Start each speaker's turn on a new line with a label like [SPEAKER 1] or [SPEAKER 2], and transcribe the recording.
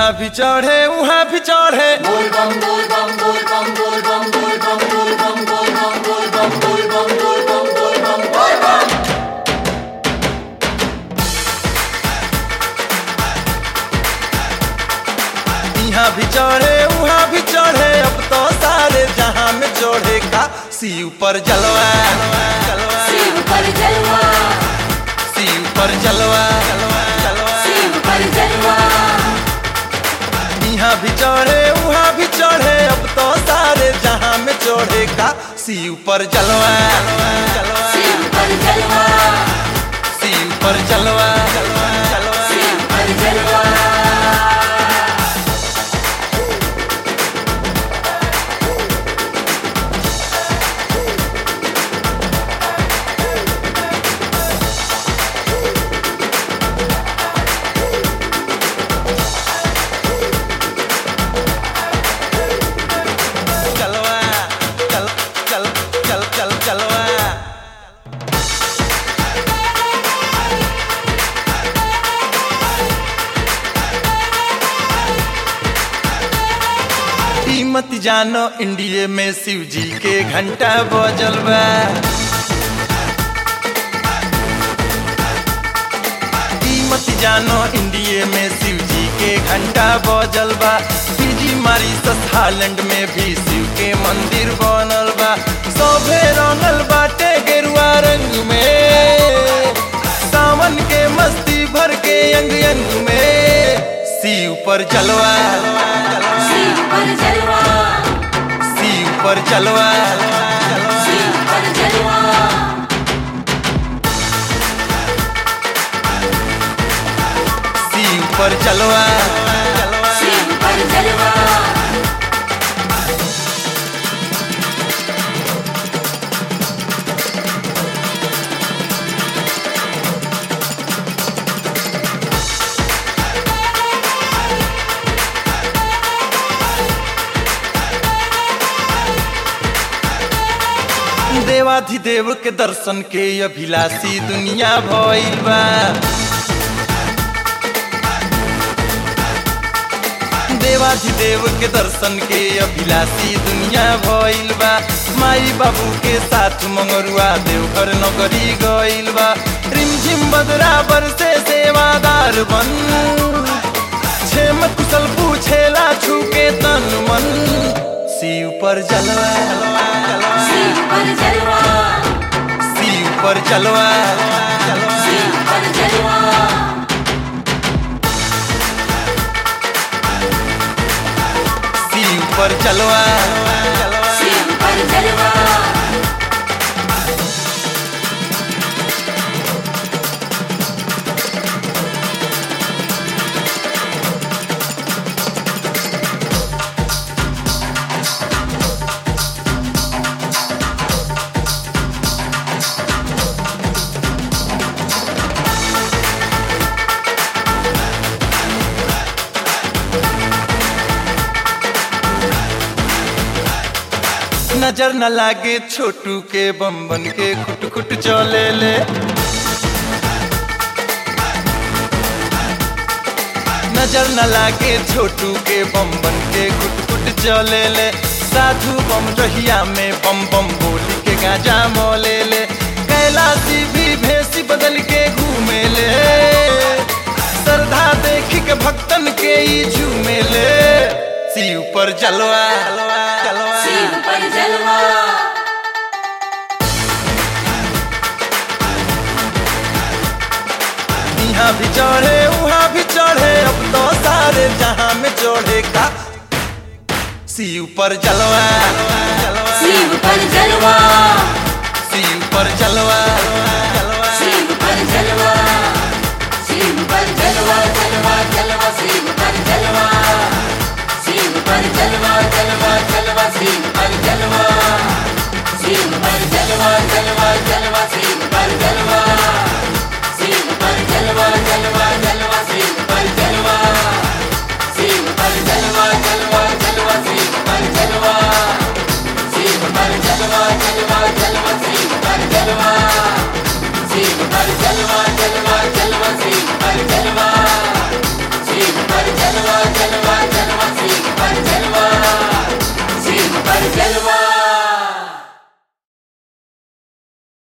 [SPEAKER 1] यहाँ भी चढ़े वहाँ भी चढ़े यहाँ भी चढ़े वहाँ भी चढ़े अब तो सारे जहाँ में चढ़े का शिव पर जलवा जलवा
[SPEAKER 2] शिव पर जलवा
[SPEAKER 1] शिव पर जलवा जलवा
[SPEAKER 2] शिव पर जलवा
[SPEAKER 1] यहाँ भी चढ़े वहाँ भी चढ़े अब तो सारे जहाँ में चढ़े का शिव पर जलवा जलवा
[SPEAKER 2] शिव पर जलवा
[SPEAKER 1] शिव पर जलवा जलवा जलवा
[SPEAKER 2] शिव पर जलवा
[SPEAKER 1] जलवा चल चल चल चल जलवा ई मत जानो इंडिया में शिव जी के घंटा बजल बा ई मत जानो इंडिया में शिव जी के घंटा बजल बा फिजी मारी हालैंड में भी शिव के मंदिर बनल बा सभे रंगल बाटे गेरुआ रंग में सावन के मस्ती भर के अंग अंग में शिव पर जलवा
[SPEAKER 2] शिव पर जलवा
[SPEAKER 1] शिव पर जलवा
[SPEAKER 2] शिव पर जलवा
[SPEAKER 1] शिव पर जलवा
[SPEAKER 2] शिव पर जलवा
[SPEAKER 1] देवाधिदेव के दर्शन के अभिलाषी दुनिया भइल बा देवाधिदेव के दर्शन के अभिलाषी दुनिया भइल बा माई बाबू के साथ मंगरुआ देवघर नगरी गइल बा रिमझिम बदराबर से सेवादार बन छेम कुशल पूछेला छूके तन मन शिव पर जलवा
[SPEAKER 2] शिव पर जलवा
[SPEAKER 1] शिव पर जलवा
[SPEAKER 2] शिव पर जलवा
[SPEAKER 1] शिव पर जलवा
[SPEAKER 2] शिव पर जलवा
[SPEAKER 1] नजर न लागे छोटू के बम बन के खुट खुट चले ले नजर न लागे छोटू के बम बन के खुट खुट चले ले साधु बम रहिया में बम बम बोली के गाजा मोले ले कैलाशी भी भेसी बदल के घूमे ले श्रद्धा देखी के भक्तन के ई झूमे ले शिव पर जलवा जलवा
[SPEAKER 2] शिव पर जलवा
[SPEAKER 1] यहाँ भी चढ़े वहाँ भी चढ़े अब तो सारे जहाँ में चढ़े का शिव पर जलवा
[SPEAKER 2] शिव पर जलवा
[SPEAKER 1] शिव पर जलवा जलवा
[SPEAKER 2] शिव पर जलवा शिव पर जलवा जलवा जलवा शिव पर जलवा शिव पर जलवा जलवा जलवा शिव पर जलवा